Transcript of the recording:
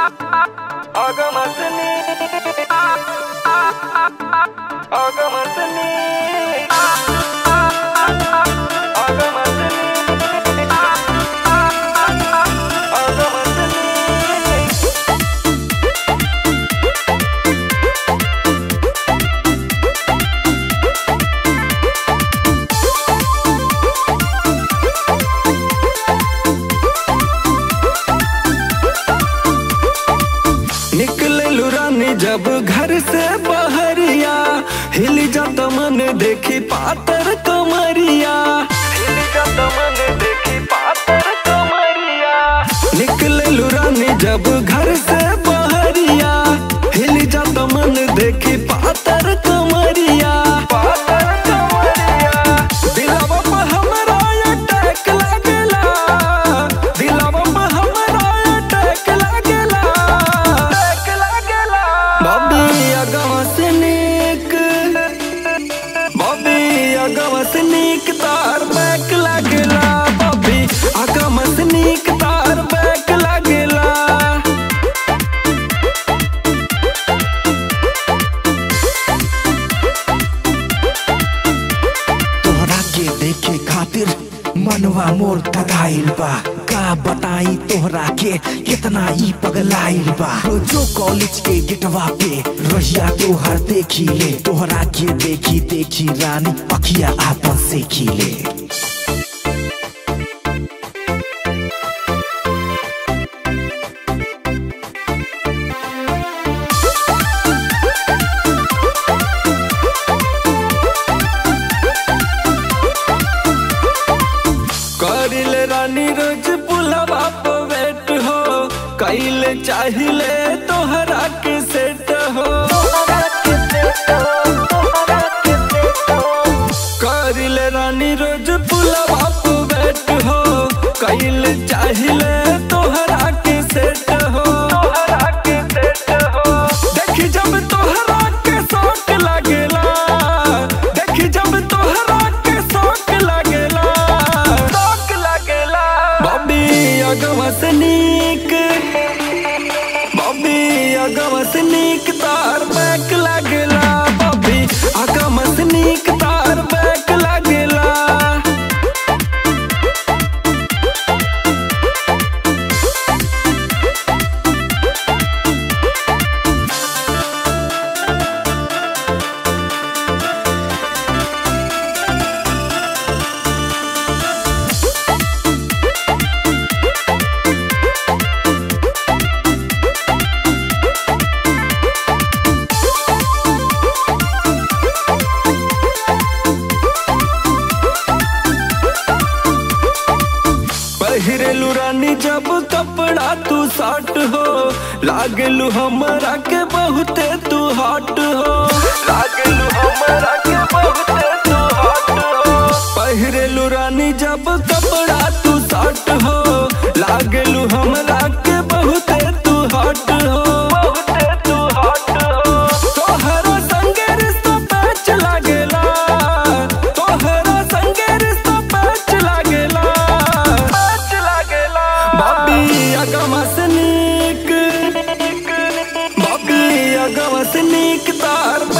Agamasını Agamasını Agamasını Agamasını निकले रानी जब घर से बहरिया हिल जात मन देखी पातर कमरिया हिल जात मन देखी पातर कमरिया निकले रानी जब घर से बहरिया हिल जात मन देखी पातर कमरिया पातर कमरिया दिलवा पे हमरा अटैक लागेला दिलवा पे हमरा अटैक लागेला अटैक लागेला बॉबी अगवा से नीक बॉबी अगवा से नीक तार बैक लागेला बॉबी अगवा से नीक तार बैक लागेला तोहरा के देखे खातिर मनवा मोर तगाइल बा का बताई तोहरा के कितना ई पगलाइल बा रोजो कॉलेज के गेटवा पे रहिया तोहर देखी ले तोहरा के देखी देखी रानी अखिया आपन से खिले करिले रानी रोज पुलवा पे वेट हो कैले चाहिले तोहरा के सेट हो करिले रानी रोज पुलवा पे वेट हो कैले चाहिले तोहरा के सेट हो तोहरा के सेट हो देखी जब तोहरा के शौक लागेला देखी जब तोहरा के शौक लागेला शौक लागेला बॉबी अगवा से नीक बॉबी अगवा से नीक तार बैक लागेला बॉबी अगवा से नीक तार बैक लागेला पहिरेलू रानी जब कपड़ा तू साट हो लागलू हमरा के बहुते तू हॉट हो लागलू हमरा के बहुते तू हॉट हो पहिरेलू रानी जब कपड़ा तू साट हो लागलू हमरा के बहुते तू हॉट हो बहुते तू हॉट हो तोहरा संगे रिश्ता पैच लागेला तोहरा संगे रिश्ता पैच लागेला पैच लागेला बॉबी अगवा से नीक बॉबी अगवा से नीक तार